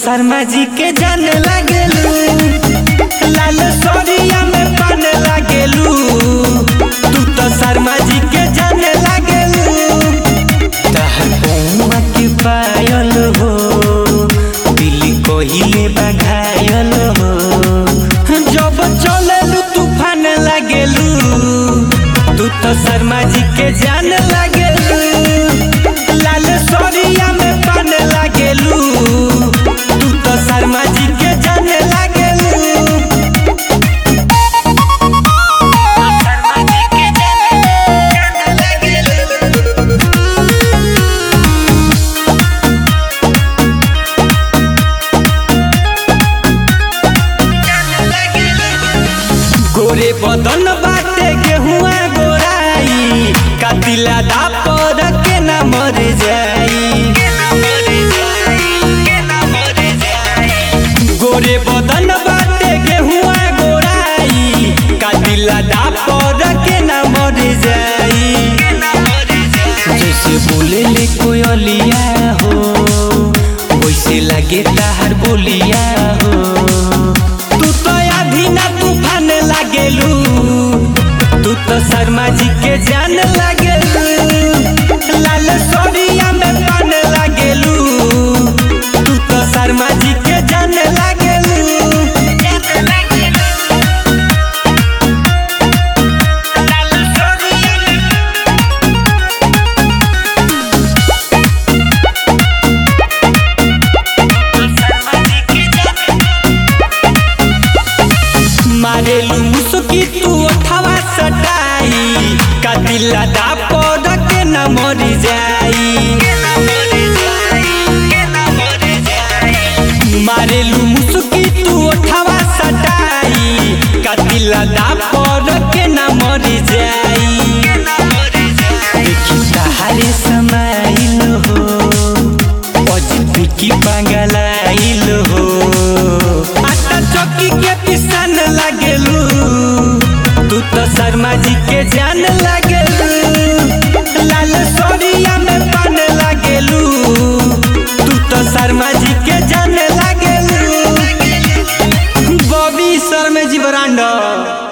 शर्मा जी के जाने लागेलू लाल सोरिया में पाने लागेलू तू तो शर्मा जी के जाने लागेलू तहर पौवा के पायल हो दिल कोहिले बघायल हो जब चलेलू तूफान लागेलू तू तो शर्मा जी के जान लागेलू लाल सोरिया में पाने लागेलू तू तो शर्मा जी के जान लागेलू शर्मा जी के जान लागेलू गोरे बदन बाटे गेहुआ गोराई कातिला दापर के ना मर जाई गोरे बदन बाटे गेहुआ गोराई कातिला दापर के ना मर जाई जैसे बोले ले कोयलिया हो वैसे लगे ताहर बोलिया हो तू तो आधी ना तूफान लागेलू तू तो शर्मा जी के जान लागेलू लाल सोरिया में पान लागेलू तू तो शर्मा जी के जान लागेलू लाल सोरिया में मारेलू मुसुकी तू अठवा सटाई कातिला दा पौध के न मर जाई मारेलू मुसुकी तू अठवा सटाई कातिला दा पौध के न मर जाई देखी सहारे समाइल हो अजित की पागलाइल हो आटा चौकी के पिसान लागेलू तू तो शर्मा जी के जान लागेलू लाल सोरिया में पान लागेलू तू तो शर्मा जी के जान लागेलू बॉबी शर्मा जी बरांडा